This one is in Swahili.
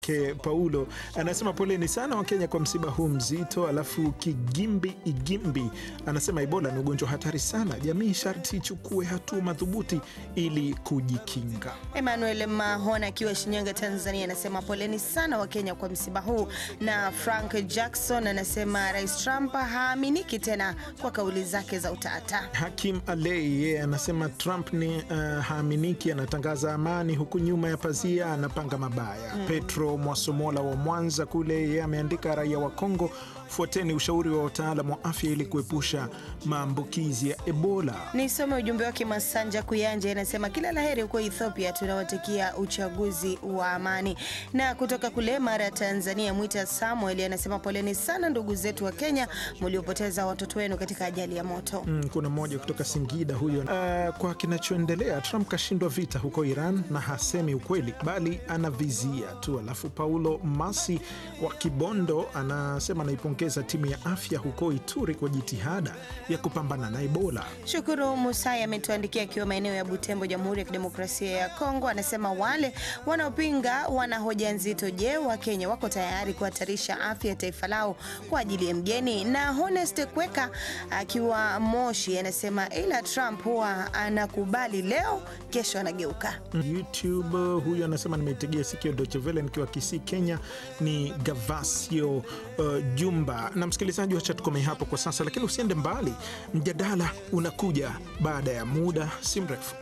Ke Paulo anasema poleni sana Wakenya kwa msiba huu mzito. Alafu Kigimbi Igimbi anasema Ebola ni ugonjwa hatari sana, jamii sharti ichukue hatua madhubuti ili kujikinga. Emmanuel Mahona akiwa Shinyanga, Tanzania anasema poleni sana Wakenya kwa msiba huu, na Frank Jackson anasema Rais Trump haaminiki tena kwa kauli zake za utata. Hakim Alei yeye anasema Trump ni uh, haaminiki, anatangaza amani huku nyuma ya pazia anapanga mabaya. Petro Mwasomola wa Mwanza kule yeye ameandika, raia wa Kongo, fuateni ushauri wa wataalam wa afya ili kuepusha maambukizi ya Ebola. Nisome ujumbe wake. Masanja Kuyanja anasema kila laheri huko Ethiopia, tunawatakia uchaguzi wa amani. Na kutoka kule Mara, Tanzania, Mwita Samuel anasema poleni sana ndugu zetu wa Kenya mliopoteza watoto wenu katika ajali ya moto. Mm, kuna mmoja kutoka Singida huyo. Uh, kwa kinachoendelea Trump kashindwa vita huko Iran na hasemi ukweli bali anavizia tu. Alafu Paulo Masi wa Kibondo anasema anaipongeza timu ya afya huko Ituri kwa jitihada ya kupambana na Ebola. Shukuru Musai ametuandikia akiwa maeneo ya Butembo, Jamhuri ya Kidemokrasia ya Kongo. Anasema wale wanaopinga wana hoja nzito. Je, Wakenya wako tayari kuhatarisha afya ya taifa lao kwa ajili ya mgeni? Na Honest Kweka akiwa Moshi anasema ila Trump huwa anakubali leo, kesho anageuka. YouTube huyu anasema nimeitegea sikio Deutsche Welle nikiwa Kisii, Kenya. Ni Gavasio uh, Jumba. Na msikilizaji, wacha tukomee hapo kwa sasa, lakini usiende mbali, mjadala unakuja baada ya muda si mrefu.